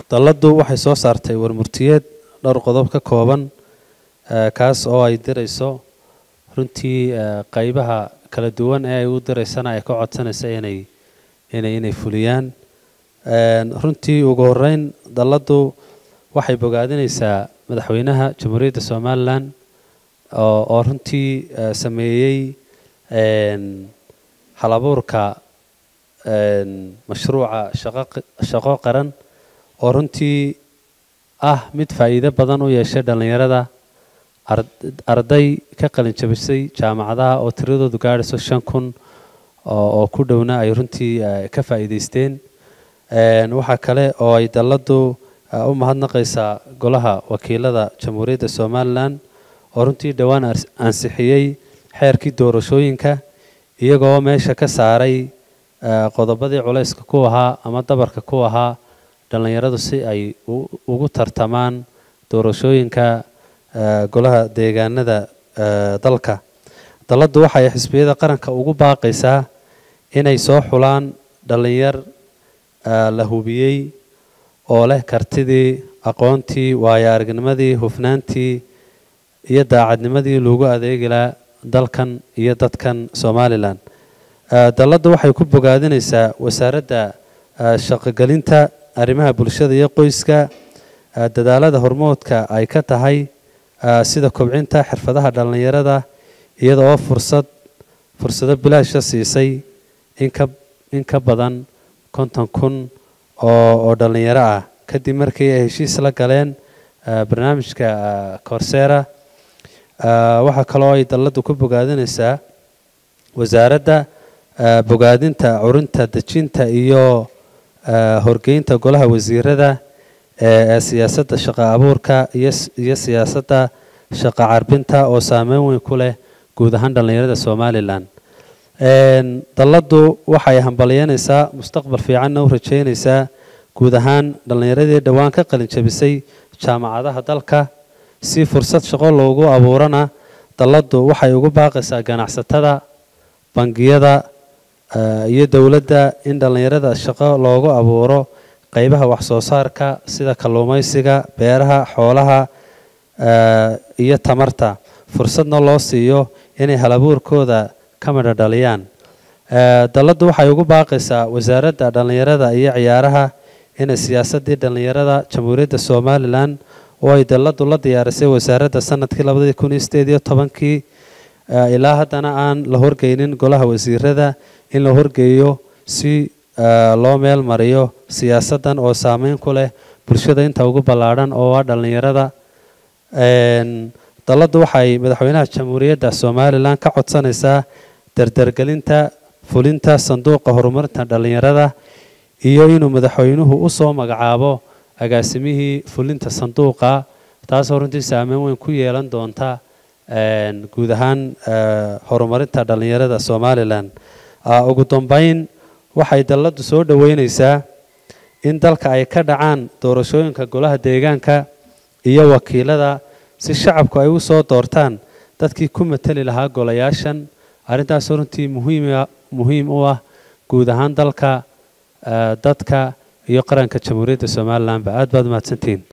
dalladdu waxay soo saartay warmurtiyeed dhowr qodob ka kooban kaas oo ay dirayso runtii qaybaha kala duwan ee ay u diraysana ay ka codsanaysa inay inay inay fuliyaan runtii ugu horeyn dalladdu waxay bogaadinaysaa madaxweynaha jamhuuriyadda somalilan oo oo runtii sameeyey halabuurka mashruuca shaqo qaran oo runtii ah mid faa'iido badan u yeeshay dhallinyarada arday ka qalin jabisay jaamacadaha oo tiradoodu gaadhayso shan kun oo ku dhowna ay runtii ka faa'iidaysteen waxaa kale oo ay dalladdu u mahadnaqaysaa golaha wakiilada jamhuuriyadda somalilan oo runtii dhowaan ansixiyey xeerkii doorashooyinka iyagoo meesha ka saaray qodobadii culayska ku ahaa ama dabarka ku ahaa dhallinyaradu si ay ugu tartamaan doorashooyinka golaha deegaanada dalka dalladdu waxay xisbiyada qaranka ugu baaqaysaa inay soo xulaan dhallinyar la hubiyey oo leh kartidii aqoontii waayo aragnimadii hufnaantii iyo daacadnimadii loogu adeegilaa dalkan iyo dadkan somalilan dalladdu waxay ku bogaadinaysaa wasaaradda shaqogelinta arrimaha bulshada iyo qoyska dadaalada hormoodka ay ka tahay sida kobcinta xirfadaha dhallinyarada iyada oo fursad fursado bilaasha siisay inka in ka badan konton kun oo oo dhallinyaro ah kadib markii ay heshiis la galeen barnaamijka corsera waxaa kaloo ay dalladdu ku bogaadinaysaa wasaaradda bogaadinta curinta dejinta iyo horgeynta golaha wasiirada ee siyaasadda shaqo abuurka iyo siyaasadda shaqo carbinta oo saameyn weyn ku leh guud ahaan dhallinyarada somalilan dalladdu waxay hambalyanaysaa mustaqbal fiicanna u rajeynaysaa guud ahaan dhallinyaradii dhowaan ka qalin jabisay jaamacadaha dalka si fursad shaqo loogu abuurana dalladdu waxay ugu baaqaysaa ganacsatada bangiyada iyo dowladda in dhallinyarada shaqo loogu abuuro qaybaha waxsoo saarka sida kalluumaysiga beeraha xoolaha iyo tamarta fursadna loo siiyo inay halabuurkooda ka midho dhaliyaan dalladdu waxay ugu baaqaysaa wasaaradda dhallinyarada iyo ciyaaraha inay siyaasaddii dhallinyarada jamhuuriyadda somalilan oo ay dalladdu la diyaarisay wasaaradda sanadkii labadii kun iyo sideed iyo tobankii ilaa haddana aan la horgeynin golaha wasiirada in la horgeeyo si loo meel mariyo siyaasaddan oo saameyn ku leh bulshada inta ugu ballaadhan oo ah dhallinyarada dalladdu waxay madaxweynaha jamhuuriyadda somalilan ka codsanaysaa dardargelinta fulinta sanduuqa horumarinta dhallinyarada iyo inuu madaxweynuhu u soo magacaabo agaasimihii fulinta sanduuqa taasoo runtii saameyn weyn ku yeelan doonta guud ahaan horumarinta dhallinyarada somalilan ugu dambeyn waxay dalladdu soo dhoweynaysaa in dalka ay ka dhacaan doorashooyinka golaha deegaanka iyo wakiilada si shacabku ay u soo doortaan dadkii ku mateli lahaa golayaashan arrintaasoo runtii muhiima muhiim u ah guud ahaan dalka dadka iyo qaranka jamhuuriyadda somalilanba aad baad mahadsantihiin